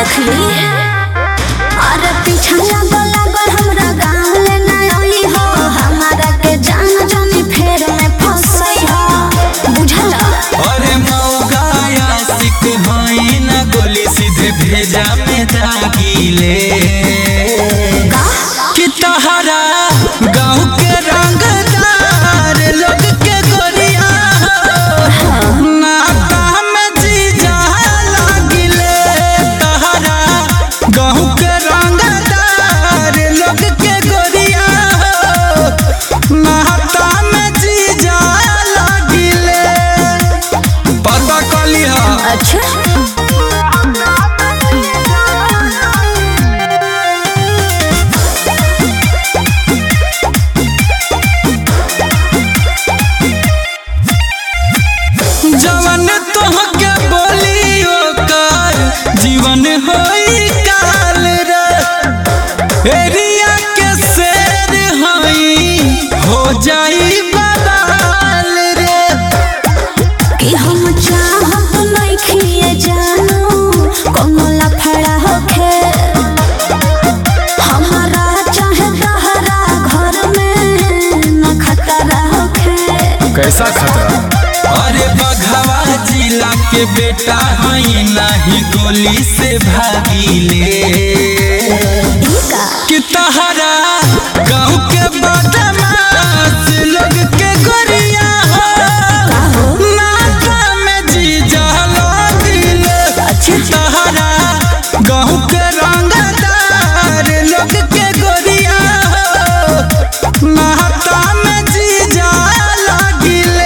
देखली अरे पीछा लागल लागल हमरा गाँव ले ना आई हो हमारा के जान जानी फेर में फंसई हो बुझला अरे मौगाया सिक हई ना गोली सीधे भेजा में दागिले का कि तहरा गाँव के रंगदार लोग के गोरिया हो, नाता में जीजा लागिले तहरा गाँव के रंगदार लोग के गोरिया हो, नाता में जीजा लागिले पता कली हा अच्छा जवन तोहके बोली ओकर जीवन होई काल रे एरिया के शेर हई हो जाई बवाल रे कि हम चाहत नहीं खिए जानू कोनो लफड़ा होखे हमारा चाहे तहरा घर में न खतरा होखे कैसा खतरा अरे बघवा जिला के बेटा हई नाही गोली से भागीले ई का कि तहरा गाँव के बदमाश लोग के गोरिया हो नाता में जीजा लागिले तहरा गाँव के रंगदार लोग के गोरिया हो नाता में जीजा लागिले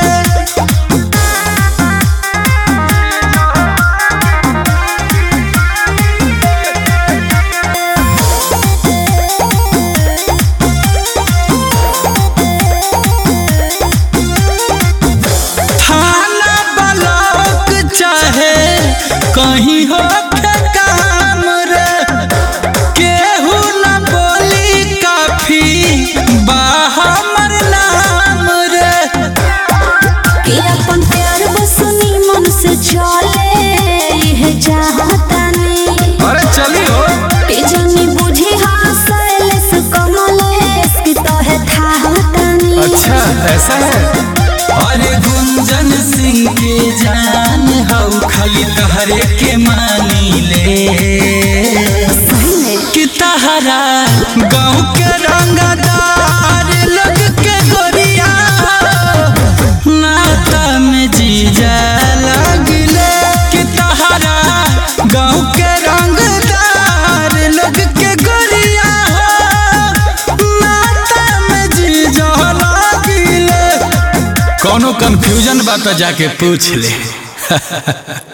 थाना ब्लॉक चाहे कहीं हो के काम रे केहू न बोली काफी बा हमर नाम रे कि अपन प्यार बसनी मन से चले यह चाहता नहीं अरे चली हो कि जानी बुझी हासेलेस कमलेस कि तोहे था होता नहीं अच्छा ऐसा है अरे गुंजन सिंह के जान हऊ खाली तहरे के मानी ले सही में कि तहरा गाँव के रंगदार लोग के गोरिया नाता में जीजा लगले कि तहरा गाँव के रंगदार लोग के गोरिया नाता में जीजा लगले कोनो कंफ्यूजन बा तो जाके पूछ ले